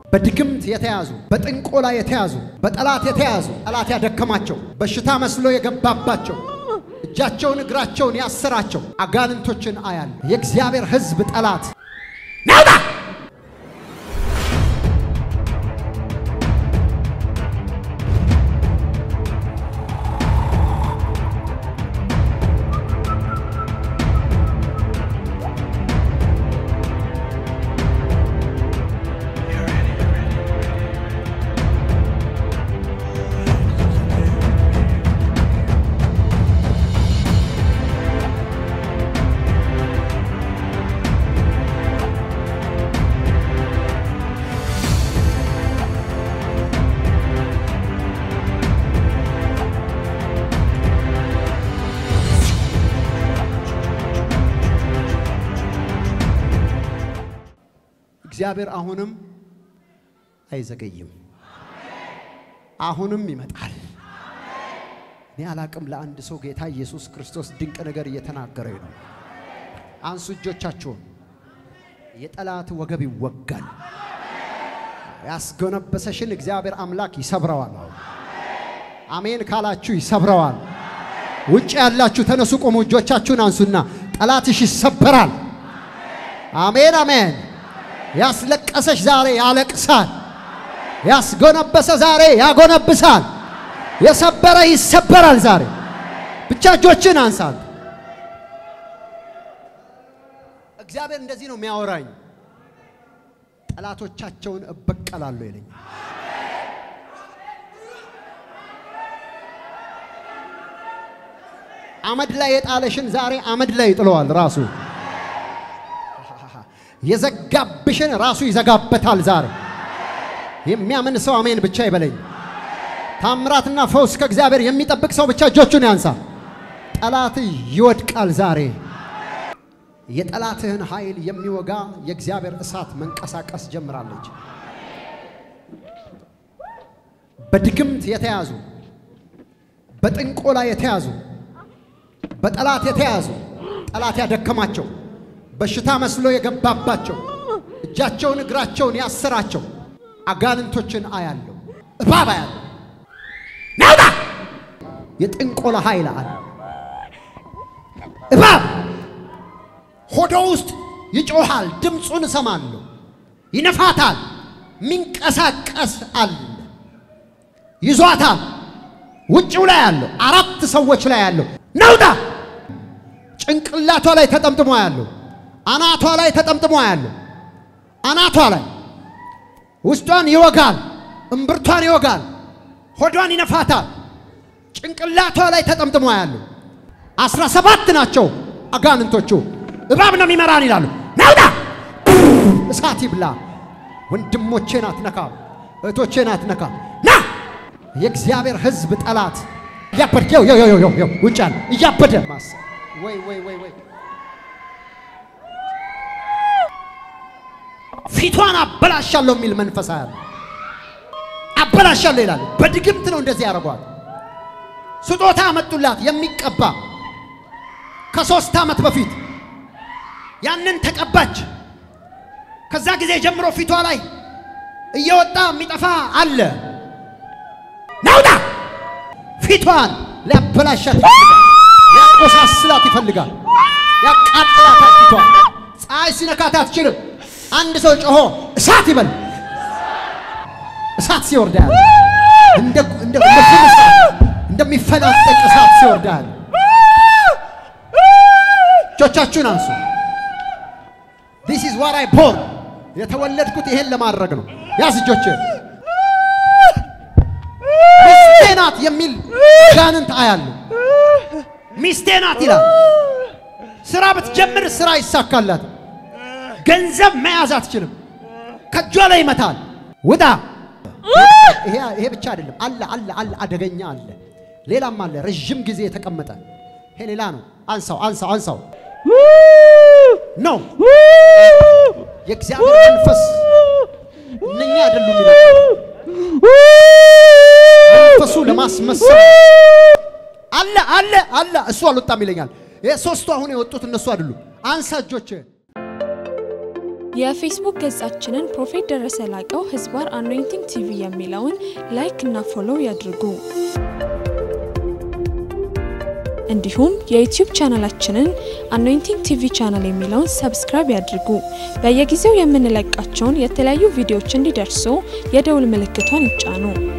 በድግምት የተያዙ በጥንቆላ የተያዙ በጠላት የተያዙ ጠላት ያደከማቸው በሽታ መስሎ የገባባቸው እጃቸውን እግራቸውን ያሰራቸው አጋንንቶችን አያለ የእግዚአብሔር ሕዝብ ጠላት ናውጣ እግዚአብሔር አሁንም አይዘገይም፣ አሁንም ይመጣል። እኔ አላቅም። ለአንድ ሰው ጌታ ኢየሱስ ክርስቶስ ድንቅ ነገር እየተናገረኝ ነው። አንሱ እጆቻችሁን። የጠላት ወገብ ይወጋል። ያስጎነበሰሽን እግዚአብሔር አምላክ ይሰብረዋል። አሜን ካላችሁ ይሰብረዋል። ውጭ ያላችሁ ተነሱ፣ ቆሙ፣ እጆቻችሁን አንሱና ጠላትሽ ይሰበራል። አሜን አሜን። ያስለቀሰሽ ዛሬ ያለቅሳል። ያስጎነበሰ ዛሬ ያጎነብሳል። የሰበረ ይሰበራል። ዛሬ ብቻ እጆችን አንሳል። እግዚአብሔር እንደዚህ ነው የሚያወራኝ። ጠላቶቻቸውን እበቀላለሁ ይለኛል። አመድ ላይ የጣለሽን ዛሬ አመድ ላይ ይጥለዋል ራሱ የዘጋብሽን ራሱ ይዘጋበታል። ዛሬ የሚያምን ሰው አሜን ብቻ ይበለኝ። ታምራትና ፈውስ ከእግዚአብሔር የሚጠብቅ ሰው ብቻ እጆቹን ያንሳ። ጠላት ይወድቃል። ዛሬ የጠላትህን ኃይል የሚወጋ የእግዚአብሔር እሳት መንቀሳቀስ ጀምራለች። በድግምት የተያዙ በጥንቆላ የተያዙ በጠላት የተያዙ ጠላት ያደከማቸው በሽታ መስሎ የገባባቸው እጃቸውን እግራቸውን ያሰራቸው አጋንንቶችን አያለሁ፣ እባብ አያለሁ። ናውጣ! የጥንቆላ ኃይል አለ። እባብ ሆዶ ውስጥ ይጮሃል፣ ድምፁን እሰማለሁ፣ ይነፋታል፣ ሚንቀሳቀስ አለ፣ ይዟታል። ውጭው ላይ ያለው አራት ሰዎች ላይ ያለው ናውጣ! ጭንቅላቷ ላይ ተጠምጥሞ ያለው አናቷ ላይ ተጠምጥሞ ያለው አናቷ ላይ ውስጧን ይወጋል፣ እምብርቷን ይወጋል፣ ሆዷን ይነፋታል። ጭንቅላቷ ላይ ተጠምጥሞ ያለው አስራ ሰባት ናቸው አጋንንቶቹ። እባብ ነው የሚመራን ይላሉ። ናውጣ! እሳት ይብላ። ወንድሞቼን አትነካም፣ እህቶቼን አትነካም። ና የእግዚአብሔር ሕዝብ ጠላት እያበደ ውጭ ያለ እያበደ ወይ ወይ ወይ ወይ ፊቷን አበላሻለሁ የሚል መንፈስ ያለ አበላሻለሁ ይላል። በድግምት ነው እንደዚህ ያደርጓል። ስጦታ አመጡላት የሚቀባ ከሶስት ዓመት በፊት ያንን ተቀባች። ከዛ ጊዜ ጀምሮ ፊቷ ላይ እየወጣ የሚጠፋ አለ። ናውጣ! ፊቷን ሊያበላሻት ይፈልጋል። ሊያቆሳስላት ይፈልጋል። ያቃጥላታል። ፊቷን ፀሐይ ሲነካት አትችልም። አንድ ሰው ጮሆ እሳት ይበል። እሳት ሲወርዳል እንደ እንደ እንደሚፈናጠቅ እሳት ሲወርዳል። እጆቻችሁን አንሱ። This is what I born የተወለድኩት ይሄን ለማድረግ ነው። ያዝ እጆችን። ሚስቴ ናት የሚል ጋንንት አያለሁ። ሚስቴ ናት ይላል። ስራ ብትጀምር ስራ ይሳካላት። ገንዘብ መያዝ አትችልም። ከእጇ ላይ ይመታል። ውጣ! ይሄ ብቻ አይደለም፣ አለ አለ አለ፣ አደገኛ አለ፣ ሌላም አለ። ረዥም ጊዜ የተቀመጠ ይሄ ሌላ ነው። አንሳው አንሳው አንሳው። ኖ የእግዚአብሔር መንፈስ እነኛ አይደሉም ይላል። መንፈሱ ለማስመሰል አለ አለ አለ። እሱ አልወጣም ይለኛል። ይሄ ሶስቱ አሁን የወጡት እነሱ አይደሉም። አንሳ እጆችህን የፌስቡክ ገጻችንን ፕሮፌት ደረሰ ላቀው ህዝባር አኖይንቲንግ ቲቪ የሚለውን ላይክ እና ፎሎው ያድርጉ። እንዲሁም የዩቲዩብ ቻናላችንን አኖይንቲንግ ቲቪ ቻናል የሚለውን ሰብስክራይብ ያድርጉ። በየጊዜው የምንለቃቸውን የተለያዩ ቪዲዮዎች እንዲደርሱ የደውል ምልክቷን ይጫኑ።